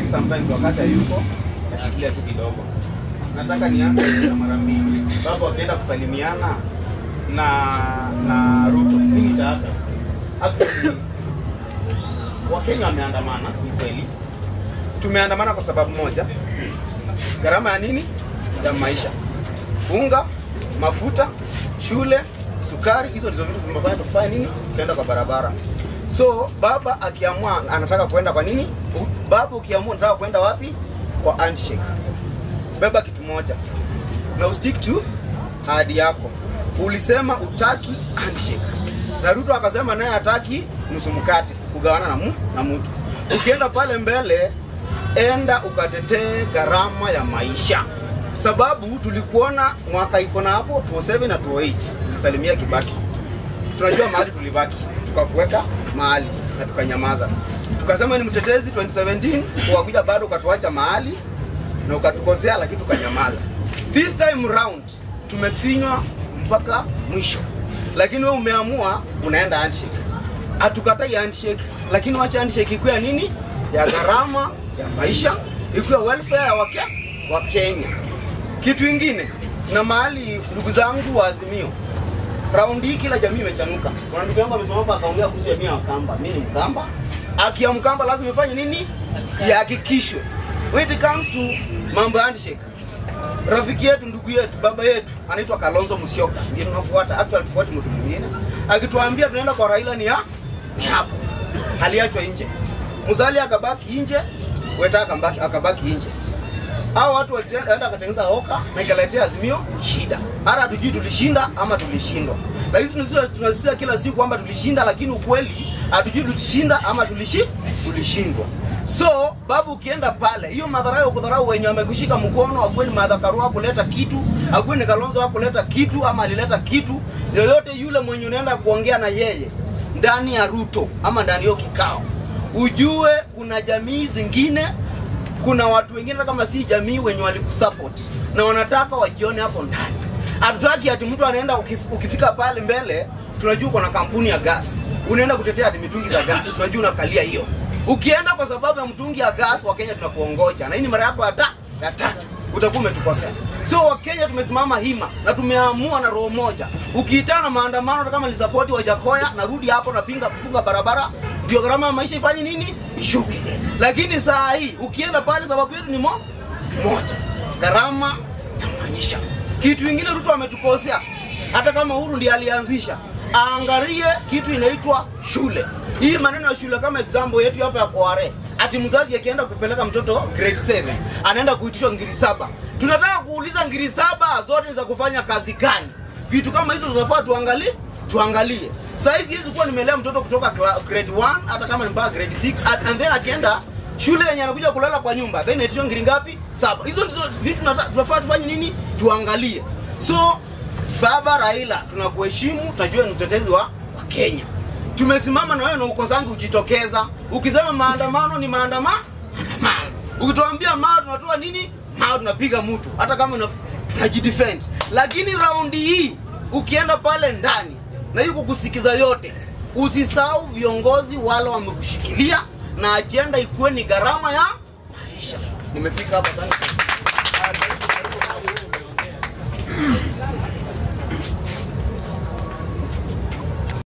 sometimes wakati hayuko nashikilia tu kidogo. Nataka nianze na mara mbili. Baba wakienda kusalimiana na na Ruto, mimi nitaaga. Actually Wakenya wameandamana ni kweli. Tumeandamana kwa sababu moja, gharama ya nini? Ya maisha, unga, mafuta, shule, sukari, hizo ndizo vitu vimefanya tukufanya nini, tukaenda kwa barabara. So baba akiamua anataka kwenda kwa nini, U- baba ukiamua unataka kwenda wapi, kwa handshake, beba kitu moja na ustick to ahadi yako. Ulisema utaki handshake, na Ruto akasema naye hataki nusu mkate kugawana na, mu, na mtu. Ukienda pale mbele, enda ukatetee gharama ya maisha, sababu tulikuona mwaka iko na hapo 2007 na 2008 ulisalimia Kibaki, tunajua mahali tulibaki, tukakuweka mahali na tukanyamaza, tukasema ni mtetezi 2017 ukakuja bado ukatuacha mahali na ukatukosea, lakini tukanyamaza. This time round tumefinywa mpaka mwisho, lakini wewe umeamua unaenda handshake. Hatukatai handshake, lakini wacha handshake ikuwe ya nini, ya gharama ya maisha, ikuwe welfare ya wake wa Kenya. Kitu ingine na mahali, ndugu zangu wa Azimio, raundi hii kila jamii imechanuka. Kuna ndugu yangu amesimama hapa akaongea kuhusu jamii ya Wakamba. Mimi ni Mkamba, haki ya Mkamba lazima ifanye nini? Ihakikishwe. When it comes to mambo ya handshake, rafiki yetu, ndugu yetu, baba yetu anaitwa Kalonzo Musyoka, ndiye tunafuata. Actually tufuati mtu mwingine, akituambia tunaenda kwa Raila ni ya ni hapo, aliachwa nje. Musalia akabaki nje, Weta akabaki akabaki nje. Hao watu walienda wakatengeneza hoka na ikaletea Azimio shida. Hata hatujui tulishinda ama tulishindwa. Lakini tunasema tunasema kila siku kwamba tulishinda, lakini ukweli hatujui tulishinda ama tulishi tulishindwa. So babu, ukienda pale, hiyo madharau ya kudharau wenye wamekushika mkono, akuwe ni Martha Karua kuleta kitu, akuwe ni Kalonzo wa kuleta kitu ama alileta kitu, yoyote yule mwenye unaenda kuongea na yeye ndani ya Ruto ama ndani ya hiyo kikao, ujue kuna jamii zingine kuna watu wengine kama si jamii wenye walikusupport na wanataka wajione hapo ndani. Hatutaki ati mtu anaenda ukif, ukifika pale mbele, tunajua uko na kampuni ya gas, unaenda kutetea ati mitungi za gas, tunajua unakalia hiyo. Ukienda kwa sababu ya mtungi ya gas, Wakenya tunakuongoja, na hii ni mara yako ya ta ya tatu, utakuwa umetukosea. So Wakenya tumesimama hima na tumeamua na roho moja. Ukiitana maandamano hata kama lisapoti Wajakoya, narudi hapo napinga kufunga barabara, ndio gharama ya maisha ifanye nini? Ishuke. Lakini saa hii ukienda pale, sababu yetu ni mo moja, gharama ya maisha. Kitu ingine Ruto ametukosea, hata kama Uhuru ndiye alianzisha, aangalie kitu inaitwa shule. Hii maneno ya shule, kama example yetu hapa ya Kware, ati mzazi akienda kupeleka mtoto grade 7 anaenda kuitishwa ngiri saba. Tunataka kuuliza ngiri saba zote ni za kufanya kazi gani? Vitu kama hizo tunafaa tuangalie, tuangalie. Saa hizi hizi kuwa nimelea mtoto kutoka kla- grade 1 hata kama ni mpaka grade 6 and and then akienda shule yenye anakuja kulala kwa nyumba then itishwa ngiri ngapi? Saba. Hizo ndizo vitu tunata- tunafaa tufanye nini? Tuangalie. So Baba Raila, tunakuheshimu, tunajua ni mtetezi wa, wa Kenya. Tumesimama na wewe na ukosangi ujitokeza. Ukisema maandamano ni maandama maandamano. Ukituambia mao tunatoa nini? Mao tunapiga mtu hata kama una- tunajidefend. Lakini raundi hii ukienda pale ndani na yuko kusikiza yote, usisahau viongozi wale wamekushikilia na ajenda ikuwe ni gharama ya maisha. Nimefika hapa sana.